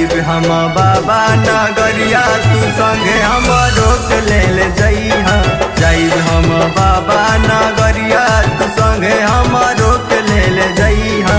जाइब हम बाबा नगरिया तू संगे हम रोक ले ले जइहा जाइब हम बाबा नगरिया तू संगे हम रोक ले ले जइहा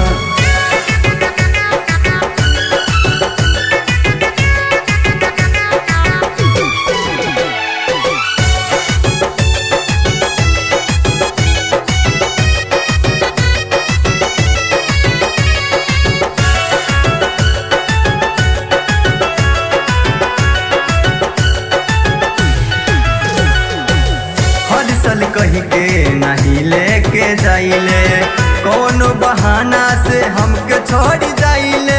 हर साल कही के नहीं लेके जाइले कौनो बहाना से हमके छोड़ जाइले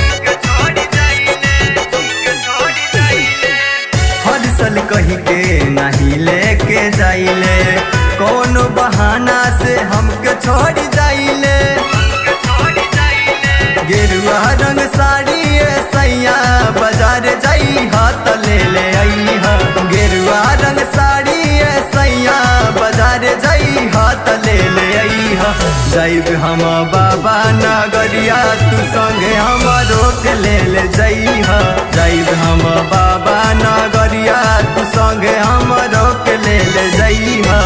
हर साल कही के नहीं लेके जाइले कौनो बहाना से हमके छोड़ जाइले गेरुआ रंग साड़ी ए सैया बाजार जाई हाथ ले ले आई हा गेरुआ रंग साड़ी ए सैया बाजार जाई हाथ ले ले आई हा जाइब हम बाबा नगरिया तू संगे हम रोक ले ले जाई हा जाइब हम बाबा नगरिया तू संगे हम रोक ले ले जाई हा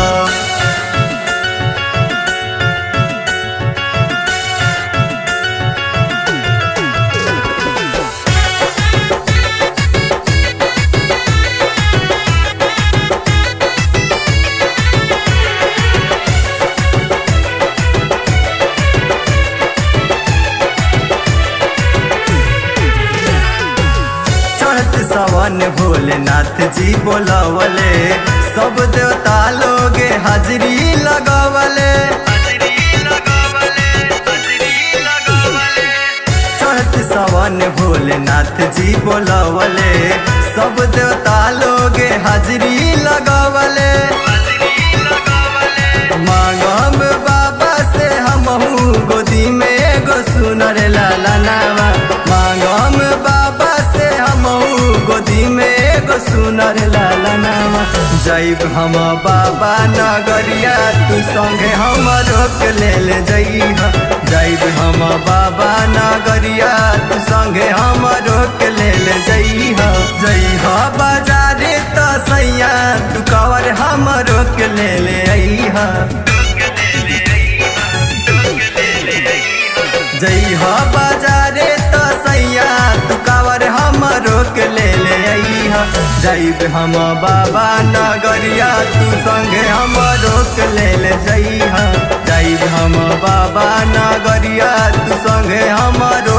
चढ़त सवन भोलेनाथ जी बोलवले सब देवता लोग हाजरी लगवले चढ़त सवन भोलेनाथ जी बोलवले सब देवता लोग हाजरी लगवले मांगम बाबा से हमहू गोदी में एगो सुनर लाला नावा मांगम बाबा से हमहू गोदी में एगो सुनर लाला नावा जाइब हम बाबा नगरिया तू संगे हम रोक ले ले जइहा जाइब हम बाबा नगरिया तू संगे हम रोक ले ले जइहा जइहा बाजारे त सैया तू कवर हम रोक ले ले अइहा जइहा बाजारे त सैया तू कावर हम रोक ले ले अइहा जाइब हम बाबा नगरिया तू संगे हम रोक ले ले जइहा जाइब हम बाबा नगरिया तू संगे हम